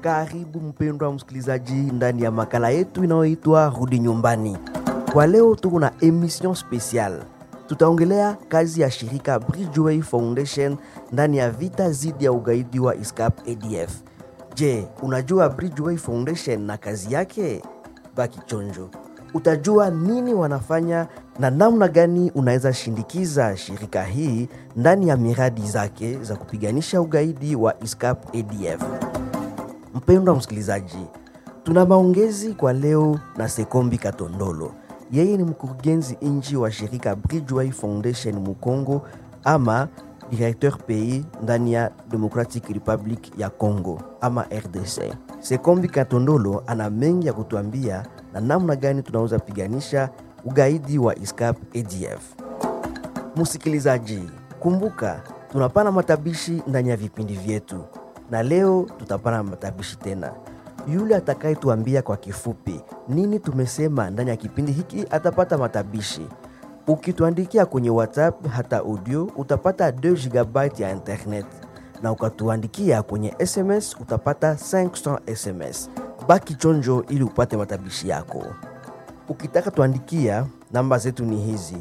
Karibu mpendwa msikilizaji ndani ya makala yetu inayoitwa Rudi Nyumbani. Kwa leo tuko na emission special, tutaongelea kazi ya shirika Bridgeway Foundation ndani ya vita dhidi ya ugaidi wa ISCAP ADF. Je, unajua Bridgeway Foundation na kazi yake? Baki chonjo, utajua nini wanafanya na namna gani unaweza shindikiza shirika hii ndani ya miradi zake za kupiganisha ugaidi wa ISCAP ADF. Mpendwa msikilizaji, tuna maongezi kwa leo na Sekombi Katondolo. Yeye ni mkurugenzi nchi wa shirika Bridgeway Foundation Mukongo ama directeur pays ndani ya Democratic Republic ya Congo ama RDC. Sekombi Katondolo ana mengi ya kutuambia na namna gani tunaweza piganisha ugaidi wa ISCAP ADF. Msikilizaji, kumbuka tunapana matabishi ndani ya vipindi vyetu, na leo tutapana matabishi tena. Yule atakayetuambia kwa kifupi nini tumesema ndani ya kipindi hiki atapata matabishi. Ukituandikia kwenye WhatsApp hata audio utapata 2 GB ya internet, na ukatuandikia kwenye SMS utapata 500 SMS. Baki chonjo ili upate matabishi yako. Ukitaka tuandikia, namba zetu ni hizi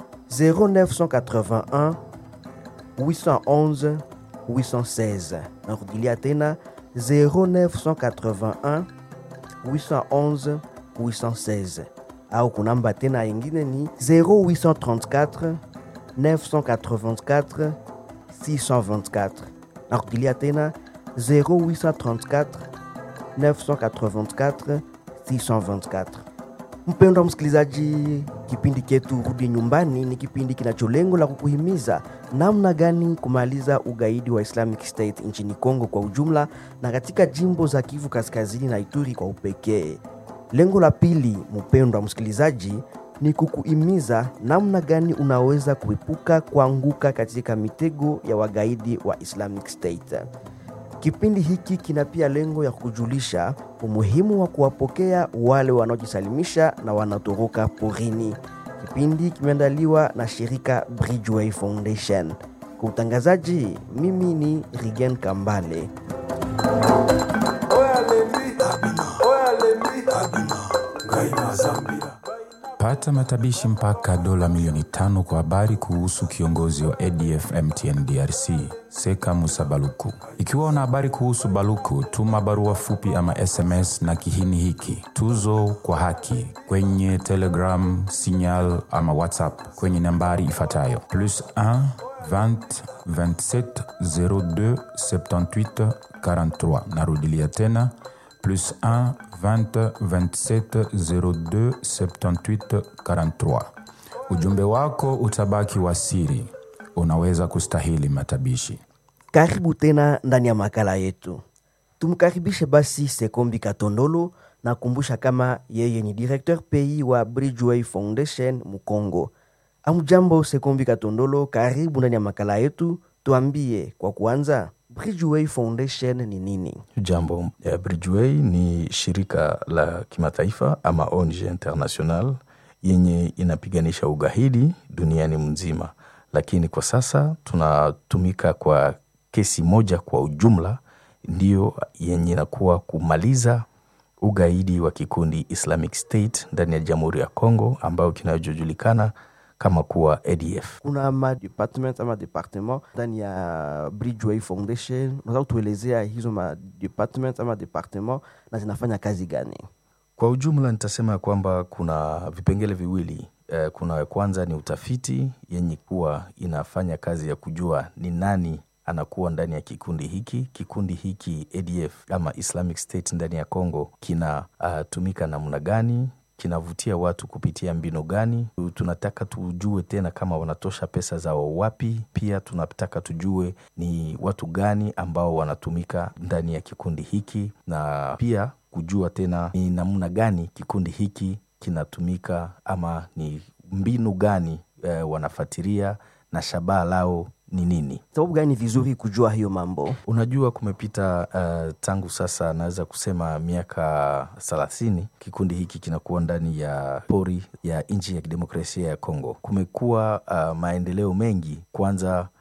0981 811 816. Narudilia tena 0981 811 816 au kunamba tena ingine ni 0834 984 624. Narudilia tena 0834 984 624. Mpendwa msikilizaji, kipindi chetu Rudi Nyumbani ni kipindi kinacho lengo la kukuhimiza namna gani kumaliza ugaidi wa Islamic State nchini Kongo kwa ujumla na katika jimbo za Kivu Kaskazini na Ituri kwa upekee. Lengo la pili, mpendwa msikilizaji, ni kukuhimiza namna gani unaweza kuepuka kuanguka katika mitego ya wagaidi wa Islamic State. Kipindi hiki kina pia lengo ya kujulisha umuhimu wa kuwapokea wale wanaojisalimisha na wanatoroka porini. Kipindi kimeandaliwa na shirika Bridgeway Foundation. Kwa utangazaji, mimi ni Rigen Kambale. Pata matabishi mpaka dola milioni tano kwa habari kuhusu kiongozi wa ADF MTN DRC Seka Musa Baluku. Ikiwa una habari kuhusu Baluku, tuma barua fupi ama SMS na kihini hiki tuzo kwa haki kwenye Telegram, Signal ama WhatsApp kwenye nambari ifuatayo plus 1 20 27 02 78 43. Narudilia tena plus 1 20 27 02 78 43. Ujumbe wako utabaki wa siri, unaweza kustahili matabishi. Karibu tena ndani ya makala yetu. Tumkaribishe basi Sekombi Katondolo na kumbusha kama yeye ni directeur pays wa Bridgeway Foundation Mukongo. Amjambo Sekombi Katondolo, karibu ndani ya makala yetu. Tuambie kwa kuanza, Bridgeway Foundation ni nini? Jambo. Eh, Bridgeway ni shirika la kimataifa ama ONG international yenye inapiganisha ugaidi duniani mzima, lakini kwa sasa tunatumika kwa kesi moja kwa ujumla, ndiyo yenye inakuwa kumaliza ugaidi wa kikundi Islamic State ndani ya Jamhuri ya Kongo ambayo kinachojulikana kama kuwa ADF. Kuna ma department ama departement ndani ya Bridgeway Foundation. Unaweza kutuelezea hizo ma department ama departement na zinafanya kazi gani? Kwa ujumla nitasema kwamba kuna vipengele viwili. Eh, kuna kwanza ni utafiti yenye kuwa inafanya kazi ya kujua ni nani anakuwa ndani ya kikundi hiki. Kikundi hiki ADF ama Islamic State ndani ya Congo kinatumika uh, namna gani kinavutia watu kupitia mbinu gani? Tunataka tujue tena kama wanatosha pesa zao wapi. Pia tunataka tujue ni watu gani ambao wanatumika ndani ya kikundi hiki, na pia kujua tena ni namna gani kikundi hiki kinatumika ama ni mbinu gani eh, wanafatiria na shabaha lao ni nini. Sababu gani ni vizuri kujua hiyo mambo? Unajua, kumepita uh, tangu sasa naweza kusema miaka thelathini kikundi hiki kinakuwa ndani ya pori ya nchi ya kidemokrasia ya Kongo. Kumekuwa uh, maendeleo mengi. Kwanza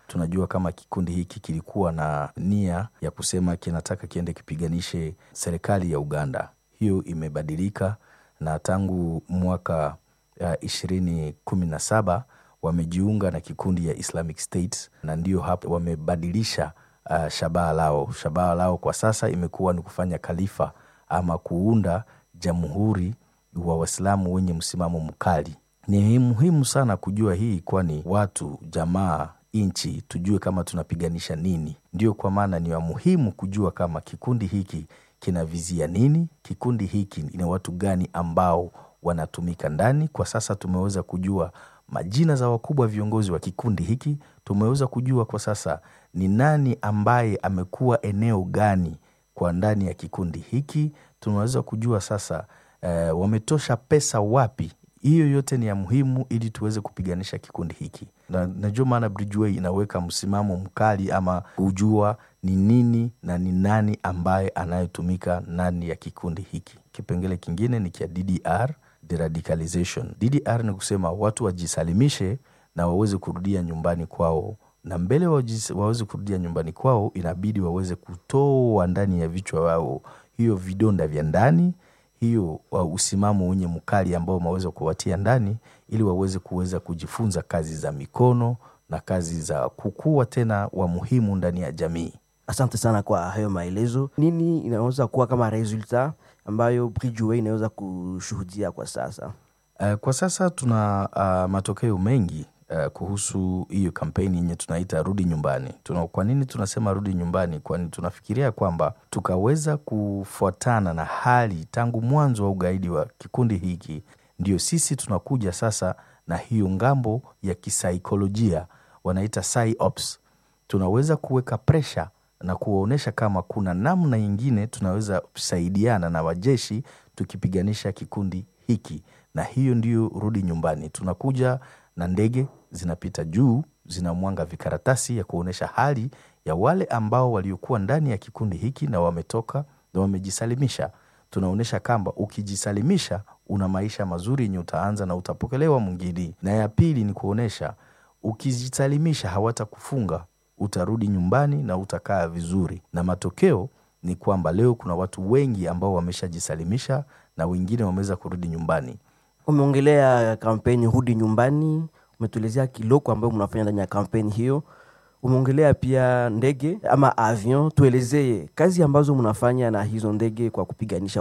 tunajua kama kikundi hiki kilikuwa na nia ya kusema kinataka kiende kipiganishe serikali ya Uganda. Hiyo imebadilika na tangu mwaka ishirini kumi na saba wamejiunga na kikundi ya Islamic State na ndio hapo wamebadilisha uh, shabaha lao. Shabaha lao kwa sasa imekuwa ni kufanya khalifa ama kuunda jamhuri wa Waislamu wenye msimamo mkali. Ni muhimu sana kujua hii, kwani watu, jamaa, nchi tujue kama tunapiganisha nini. Ndio kwa maana ni wa muhimu kujua kama kikundi hiki kinavizia nini, kikundi hiki ni watu gani ambao wanatumika ndani. Kwa sasa tumeweza kujua majina za wakubwa viongozi wa kikundi hiki. Tumeweza kujua kwa sasa ni nani ambaye amekuwa eneo gani kwa ndani ya kikundi hiki. Tunaweza kujua sasa eh, wametosha pesa wapi. Hiyo yote ni ya muhimu ili tuweze kupiganisha kikundi hiki, na najua maana Bridgeway inaweka msimamo mkali ama kujua ni nini na ni nani ambaye anayetumika ndani ya kikundi hiki. Kipengele kingine ni kia DDR deradicalization. DDR ni kusema watu wajisalimishe na waweze kurudia nyumbani kwao, na mbele waweze kurudia nyumbani kwao, inabidi waweze kutoa ndani ya vichwa wao hiyo vidonda vya ndani, hiyo usimamo wenye mkali ambao wameweza kuwatia ndani, ili waweze kuweza kujifunza kazi za mikono na kazi za kukua tena wa muhimu ndani ya jamii. Asante sana kwa hayo maelezo. Nini inaweza kuwa kama resulta ambayo Bridgeway inaweza kushuhudia kwa sasa? Uh, kwa sasa tuna uh, matokeo mengi uh, kuhusu hiyo kampeni yenye tunaita rudi nyumbani. Tuna, kwa nini tunasema rudi nyumbani? Kwani tunafikiria kwamba tukaweza kufuatana na hali tangu mwanzo wa ugaidi wa kikundi hiki, ndio sisi tunakuja sasa na hiyo ngambo ya kisaikolojia wanaita psyops. Tunaweza kuweka presha na kuwaonyesha kama kuna namna nyingine tunaweza kusaidiana na wajeshi tukipiganisha kikundi hiki, na hiyo ndiyo rudi nyumbani. Tunakuja na ndege zinapita juu, zinamwanga vikaratasi ya kuonyesha hali ya wale ambao waliokuwa ndani ya kikundi hiki na wametoka na wamejisalimisha. Tunaonyesha kwamba ukijisalimisha una maisha mazuri yenye utaanza na utapokelewa mwingine. Na ya pili ni kuonyesha ukijisalimisha hawatakufunga utarudi nyumbani na utakaa vizuri. Na matokeo ni kwamba leo kuna watu wengi ambao wameshajisalimisha na wengine wameweza kurudi nyumbani. Umeongelea kampeni rudi nyumbani, umetuelezea kiloko ambayo mnafanya ndani ya kampeni hiyo. Umeongelea pia ndege ama avion. Tuelezee kazi ambazo mnafanya na hizo ndege kwa kupiganisha